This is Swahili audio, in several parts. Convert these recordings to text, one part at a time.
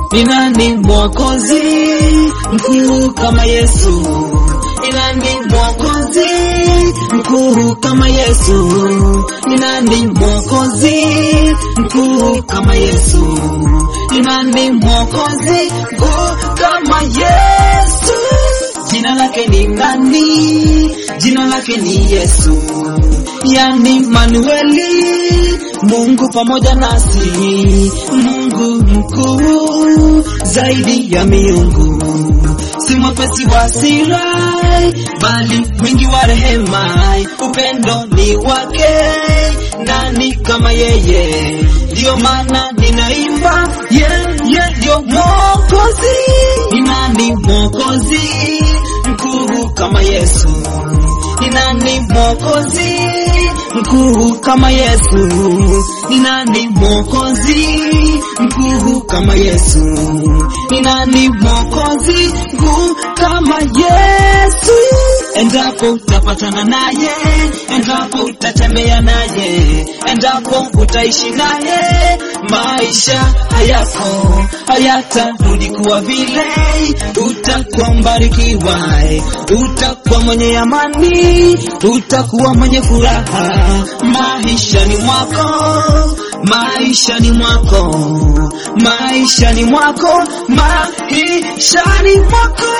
Ni nani mwokozi mkuu kama Yesu? Ni nani mwokozi mkuu kama Yesu? Ni nani mwokozi mkuu kama Yesu? Ni nani mwokozi mkuu kama Yesu? Jina lake ni nani? Jina lake ni Yesu, yani Manueli, Mungu pamoja nasi, Mungu mkuu zaidi ya miungu, si mwepesi wa hasira, bali mwingi wa rehema, upendo ni wake. Nani kama yeye? Ndiyo maana ninaimba yeye ndio Mwokozi. Ni nani Mwokozi mkuu kama Yesu? Ni nani Mwokozi mkuu kama Yesu? Ni nani Mwokozi mkuu kama Yesu? Ni nani Mwokozi mkuu kama Yesu? Endapo utapatana naye, endapo utatembea naye, endapo utaishi naye, maisha hayako hayatarudi kuwa vile. Utakuwa mbarikiwa, utakuwa mwenye amani, utakuwa mwenye furaha maishani mwako, maishani mwako, maishani mwako, maishani mwako.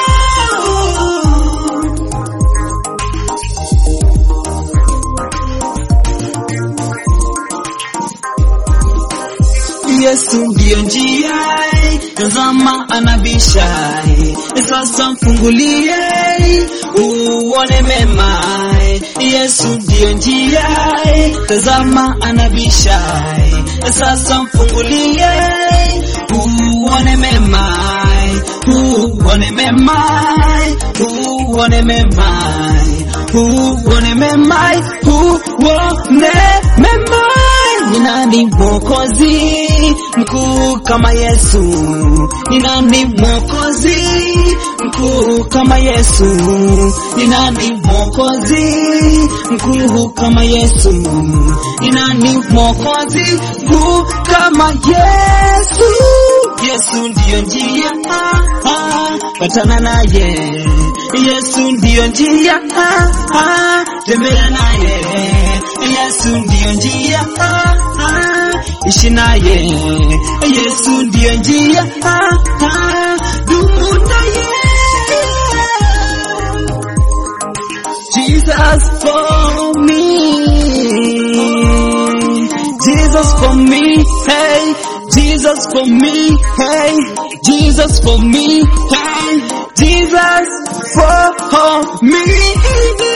Yesu ndiyo njia, tazama anabisha, sasa mfungulie uone mema. Yesu ndiyo njia, tazama anabisha, sasa mfungulie uone mema, uone mema, uone mema, uone mema, uone mema. Ni nani mwokozi mkuu kama Yesu? Ni nani mwokozi mkuu kama Yesu? Ni nani mwokozi mkuu kama Yesu? Ni nani mwokozi mkuu kama Yesu? Yesu ndiyo njia, ah, ah, patana naye. Yesu ndiyo njia, ah, ah, tembea naye. Yesu ndiyo njia, ah, ah, ishi naye. Yesu ndiyo njia, ah, ah, dumu naye. Jesus for me, Jesus for me, hey, Jesus for me, hey, Jesus for me, hey, Jesus for me.